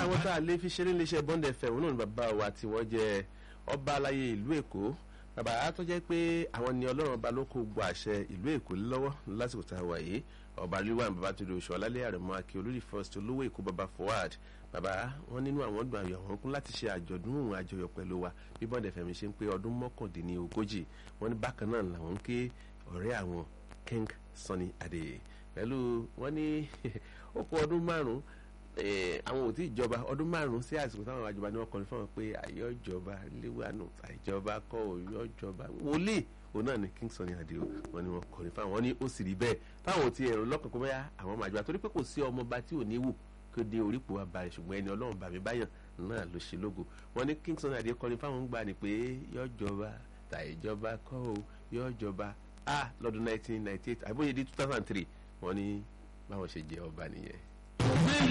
àwọn tá a lè fi ṣeré léṣe bond fm náà ni bàbá wa tí wọ́n jẹ́ ọba aláyé ìlú èkó bàbá á tó jẹ́ pé àwọn ni ọlọ́run ọba ló kó gbọ́ àṣẹ ìlú èkó lọ́wọ́ lásìkò tá a wà yìí ọba rilwan babatunde oṣù ọlálẹ́ àrẹ̀mọ akí olórí first olówó èkó baba forward bàbá wọn nínú àwọn dùn àyọ̀ wọn kún láti ṣe àjọ̀dún òun àjọyọ̀ pẹ̀lú wa bí bond fm ṣe ń pé ọdún mọ́kàndínlógójì wọn ní bákan náà làwọn ń ké ọ̀rẹ́ àwọn king sunny adé pẹ̀lú wọn ní ó kó ọdún márùn-ún àwọn ò tí ì jọba ọdún márùn-ún sí àsìkò táwọn àjọba ni wọ́n kọrin fún wọn pé àyọ̀jọba léwànú àìjọba kọ́ òyọ̀jọba wòlíì òun náà ni king sunny adé wọn ni wọ́n kọrin fún àwọn ní ó sì rí bẹ́ẹ̀ táwọn ò ti ẹ̀rọ lọ́kàn kó bẹ́yà àwọn máa jọba torí pé kò sí ọmọọba tí ò ní wù kó dé orípo wa balẹ̀ ṣùgbọ́n ẹni ọlọ́run bàmí báyàn náà ló ṣe lógo wọn ní king sunny adé kọrin fáwọn gbà ní pé yọ̀jọba tàìjọba kọ́ ò yọ̀jọba a lọ́dún 1998 àbóyè di 2003 wọ́n ní báwọn ṣe jẹ ọba nìyẹn.